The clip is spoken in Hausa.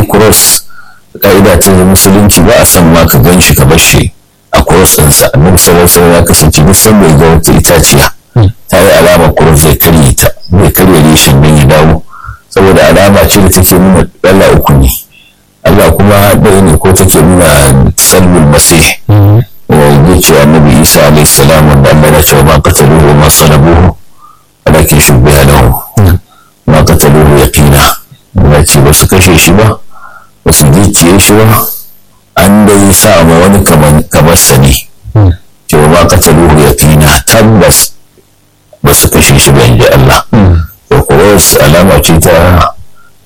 cross ka'ida ta musulunci ba a san ma ka gan shi ka bar shi a cross ɗinsa annabi sallallahu alaihi wasallam ya kasance duk sanda ya ga wata itaciya ta yi alamar cross zai karye ta zai karye reshen don ya dawo saboda alama ce da take nuna Allah uku ne Allah kuma ɗaya ne ko take nuna salmul masih zai ce annabi isa alaihi salam wanda Allah ya ce ma qataluhu wa ma salabuhu walakin shubbiha lahu ma qataluhu yaqina ya ce ba su kashe shi ba ba su gicciye shi ba an dai sa ma wani kamar sa ne ce ma qataluhu yaqina tabbas ba su kashe shi ba inji Allah to kuwa alama ce ta